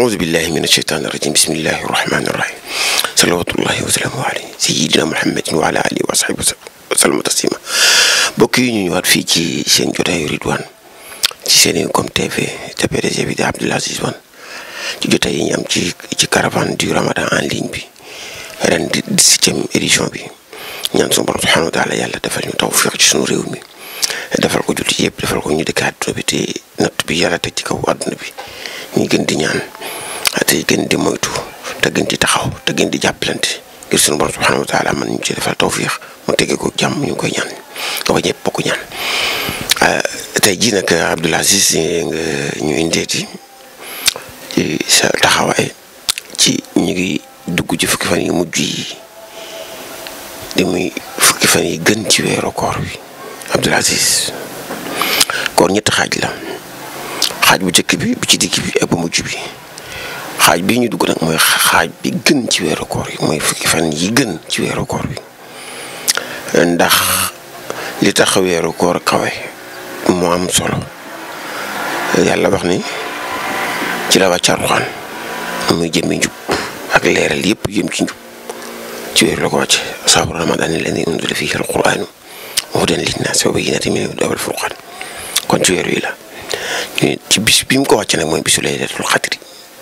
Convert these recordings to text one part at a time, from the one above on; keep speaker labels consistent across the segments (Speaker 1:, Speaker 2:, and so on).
Speaker 1: أعوذ بالله من الشيطان الرجيم بسم الله الرحمن الرحيم صلوات الله وسلامه عليه سيدنا محمد وعلى آله وصحبه وسلم تسليما mbokk yi ñu ñëwaat fii ci seen jotaayu Ridwane ci Senego TV te PDG bi di Abdoul Aziz Wane ci jotaay yi ñu am ci ci caravane du Ramadan en ligne bi ren di dix-septième édition bi ñaan suñu borom subhanahu wa taala yàlla defal ñu tawfiq ci suñu réew mi defal ko jullit yëpp defal ko ñu dëkk àdduna bi te natt bi yàlla teg ci kaw àdduna bi ñu gën di ñaan te gën di moytu te gën di taxaw te gën di jàppalante ngir suñu borom subhanahu wa taala man ñu ci defal tawfiq mu tege ko jàmm ñu ngi koy ñaan nga ko ñëpp bokk ñaan tey jii nag Abdoul Aziz nga ñu indeeti ci sa taxawaay ci ñu ngi dugg ci fukki fan yi mujj yi di muy fukki fan yi gën ci weeru koor bi Abdoul Aziz koor ñetti xaaj la xaaj bu njëkk bi bu ci digg bi ak bu mujj bi xaaj bii ñu dugg nag mooy xaaj bi gën ci weeru koor yi mooy fukki fan yi gën ci weeru koor bi ndax li tax weeru koor kawe moo am solo yàlla wax ni ci la wàcc Alxuraan muy jëmmi njub ak leeral yëpp jëm ci njub ci weeru la ko wàcc sahru ramadan alladi unzila fiihi alquranu hudan linnaasi wa bayyinatin minal hudaa wal furqaan kon ci weer wi la ci bis bi mu ko wàcc nag mooy bisu laylatul xadri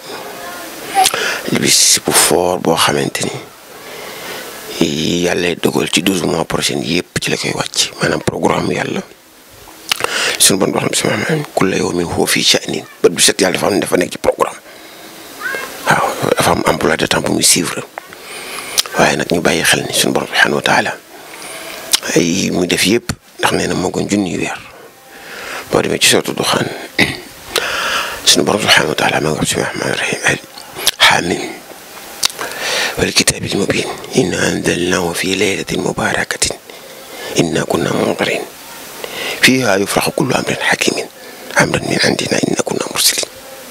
Speaker 1: bis bu foor boo xamante ni yàlla dogal ci douze mois prochain yëpp ci la koy wàcc maanaam programme yàlla suñu bon boo xam si maanaam kulla yawmin huwa fii sha'nin bët bu set yàlla dafa am dafa nekk ci programme waaw dafa am emploi de temps bu muy suivre waaye nag ñu bàyyi xel ni suñu borom subhanahu wa taala ay muy def yëpp ndax nee na moo gën junniy weer boo demee ci sourate Duxaan suñu borom subhanahu wa taala maa ngi wax bismillahi rahmaani rahiim xaamim wal kitaabil mubiin inna anzalnaahu fi laylatin mubaarakatin inna kunna munzirin fiihaa yufraqu kullu amrin hakiimin amran min indinaa inna kunna mursaliin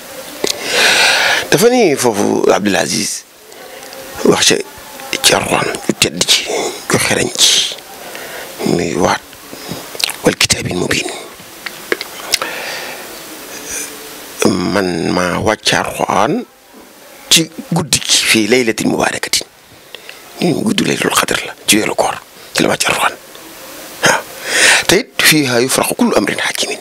Speaker 1: dafa ni foofu Abdoul Aziz wax ca ci Alxuraan yu tedd ci yu xereñ ci muy waat wal kitaabil mubiin man maa wàcc Alxuraan ci guddi gi fii laylatin mubaarakatin ñu guddi laylatul xadr la ci weeru koor ci la wàcc Alxuraan waaw te it fiihaa yufraqu kullu amrin hakiimin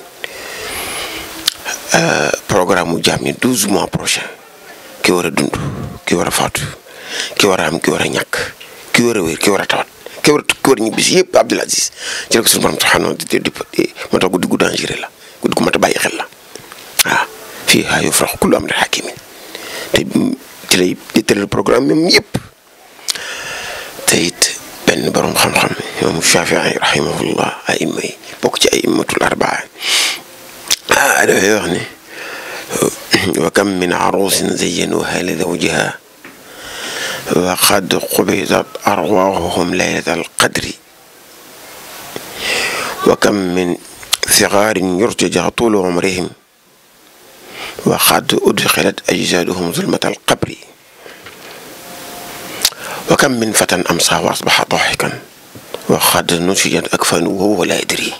Speaker 1: programme mu jaam ñi douze mois prochain ki war a dund ki war a faatu ki war a am ki war a ñàkk ki war a wér ki war a tawat ki war a ki war a ñibbisi yëpp Abdoul Aziz ci la ko suñu borom subhanahu di di moo tax guddi gu dangereux la guddi gu mat a bàyyi xel la waaw fiihaa yufraqu kullu amrin hakiimin te ci lay di tëral programme même yëpp te it benn borom xam-xam imam Shafii rahimahullah aima yi bokk ci ay immatul arbaa ah dafay wax ne wa kam min arusin zayyanuha li zawjiha wa qad qubidat arwaahuhum laylata alqadri wa kam min sigaarin yurtaja tuulu umrihim wa qad udxilat ajsaaduhum zulmata alqabri wa kam min fatan amsaa wa asbaxa daaxikan wa qad nusijat akfaanuhu wa huwa laa yadrii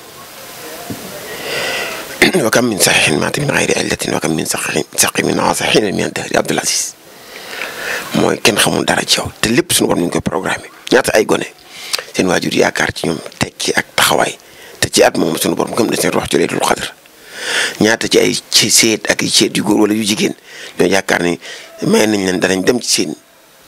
Speaker 1: wa kam min saxiixin maata min gayri illatin wa kam min saqimin aasa xiina min dahri Abdoul Aziz mooy kenn xamul dara ci yow te lépp suñu war nañu koy programme ñaata ay gone seen waajur yaakaar ci ñoom tekki ak taxawaay te ci at moom suñu borom gëm na seen wax ci laylatul xadr ñaata ci ay ci seet ak seet yu góor wala yu jigéen ñoo yaakaar ni may nañ leen danañ dem ci seen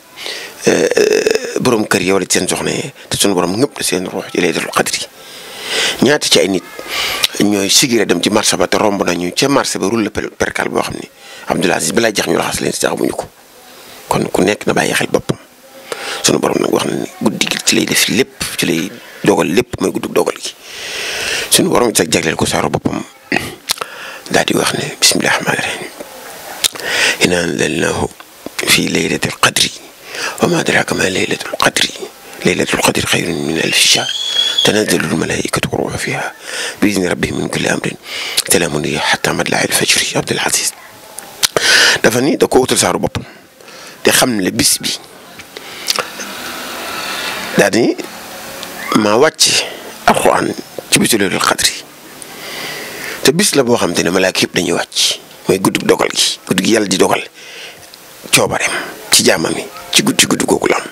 Speaker 1: borom kër yi wala ci seen soxna yi te suñu borom ngëpp na seen wax ci laylatul xadr yi ñaata ci ay nit ñooy sigiré dem ci marché ba te romb nañu ca marché ba rulle perkal boo xam ni Abdoul Aziz balaa jax ñu laxas leen si taxamuñu ko kon ku nekk na bàyyi xel boppam sunu borom nag wax na ni guddi gi ci lay def lépp ci lay dogal lépp mooy guddi dogal gi sunu borom sax jagleel ko saaro boppam daal di wax ne bismillahi rahmaani rahim inna anzalnahu fi laylatil qadri wa ma adraka ma laylatul qadri laylatul qadri xayrun min alfi shahr tanazzalul malaa'ikatu wa ruuhu fiihaa bi izni rabbihim min kulli amrin salaamun hiya hattaa matla'il fajri Abdoul Aziz dafa ni da ko wutal saaru boppam te xam ne bis bi daal di maa wàcc alxuraan ci bisu laylatul qadri te bis la boo xam te ne malaaka yëpp dañuy wàcc mooy guddi dogal gi guddi gi yàlla di dogal coobareem ci jaamam yi ci guddi guddi googu la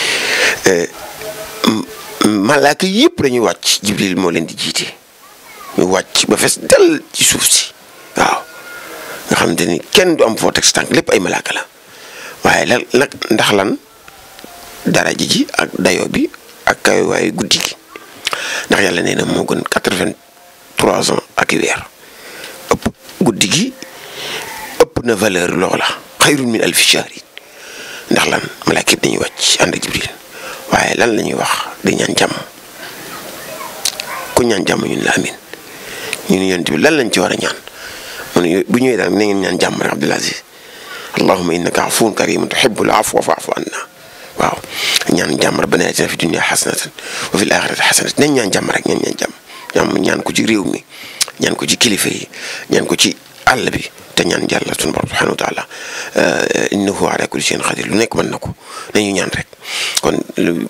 Speaker 1: am malaaka yëpp dañuy wàcc jibril moo leen di jiite ñu wàcc ba fees dell ci suuf si waaw nga xamante ni kenn du am foo teg sa tànk lépp ay malaaka la waaye lan nag ndax lan daraja ji ak dayo bi ak kawe waaye guddi gi ndax yàlla nee na moo gën quatre-vingt-trois ans ak i weer ëpp guddi gi ëpp na valeur loola xayrun min alfi shahrin ndax lan malaaka yëpp dañuy wàcc ànd ak jibril waaye lan la ñuy wax di ñaan jàmm ku ñaan jàmm ñun la amin ñun yonent bi lan lañ ci war a ñaan mu ne bu ñëwee daal na ngeen ñaan jàmm rek Abdul Aziz allahumma innaka afuwun karimun tuhibbul afwa fa'fu anna waaw ñaan jàmm rabbana atina fi dunya hasanatan wa fil akhirati hasanatan nañ ñaan jàmm rek ñaan ñaan jàmm jàmm ñaan ko ci réew mi ñaan ko ci kilifa yi ñaan ko ci àll bi te ñaan yàlla sunu borom subhanahu wa taala innahu ala kulli shay'in qadir lu nekk mën na ko nañu ñaan rek kon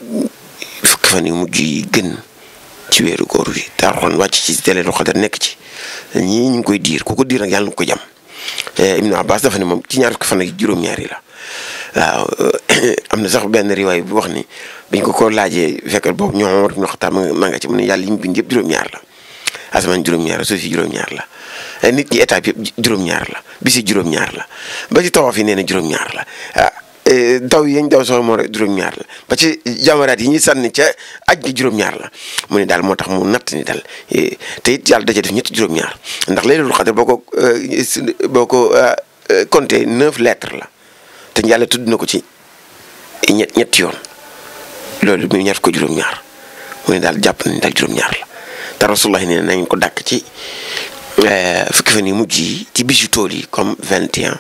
Speaker 1: fukki fan yu mujj yi gën ci weeru góor gi te Alxuraan wàcc ci Laylatul Qadr nekk ci ñii ñu ngi koy diir ku ko diir nag yàlla na ko jàmm Ibnu Abbas dafa ne moom ci ñaar fukki fan ak juróom-ñaari la waaw am na sax benn riwaay bu wax ni biñ ko ko laajee fekk boobu ñoom war ñu xataa ma nga ci mu ne yàlla yi mu bind yëpp juróom-ñaar la asamaan juróom-ñaar la suuf si juróom-ñaar la nit ñi étape yëpp juróom-ñaar la bisi juróom-ñaar la ba ci tawaaf yi nee na juróom-ñaar la ah daw yi yañ daw soxla moo rek juróom-ñaar la ba ci jamaraat yi ñuy sànni ca aj gi juróom-ñaar la mu ne daal moo tax mu natt ni daal te it yàlla daje def ñetti juróom-ñaar ndax Laylatul Qadr boo ko boo ko compté neuf lettres la te yàlla tudd na ko ci ñett ñetti yoon loolu muy ñaar ko juróom-ñaar mu ne daal jàpp nañ daal juróom-ñaar la te rasulullah nee na ngeen ko dàkk ci fukki fan yi mujj yi ci bisu tool yi comme vingt et un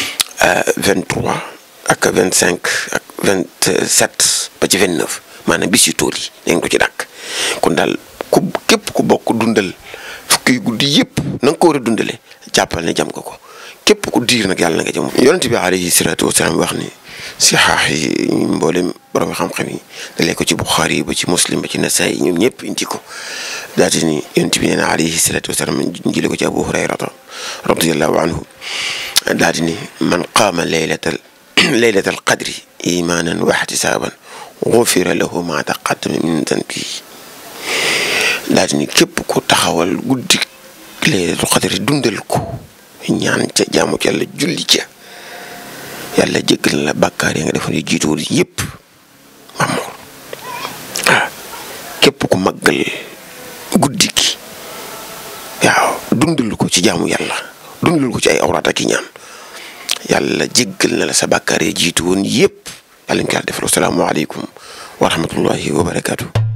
Speaker 1: vingt trois ak vingt cinq ak vingt sept ba ci vingt neuf maanaam bisu tool yi ngeen ko ci dàkk kon daal ku képp ku bokk dundal fukki guddi yëpp na nga ko war a dundale jàppal ne jam nga ko képp ku diir nag yàlla na nga jëm yonent bi alayhi salaatu wasalaam wax ni si xaax yi mboolem borom xam-xam yi dalee ko ci Buxaari yi ba ci Muslim ba ci Nasaay ñoom ñëpp indi ko daati ni yonent bi nee na alayhi salaatu wasalaam jële ko ci Abu Hurayrata radiyallahu anhu daati ni man qaama laylatal laylatal qadri imaanan wa ihtisaaban gufira lahu ma taqaddama min zanbihi daati ni képp ku taxawal guddi laylatul qadri dundal ko ñaan ca jaamu ci yàlla julli ca yàlla jéggal na la bàkkaar yi nga defoon yu jiituwul yëpp mamoor waaw képp ku màggal guddi gi waaw dundal ko ci jaamu yàlla dundal ko ci ay awraat ak i ñaan yàlla jéggal na la sa bàkkaar yi jiitu woon yëpp yàlla ñu ko yàlla defal asalaamaaleykum wa rahmatullahi wa barakaatu.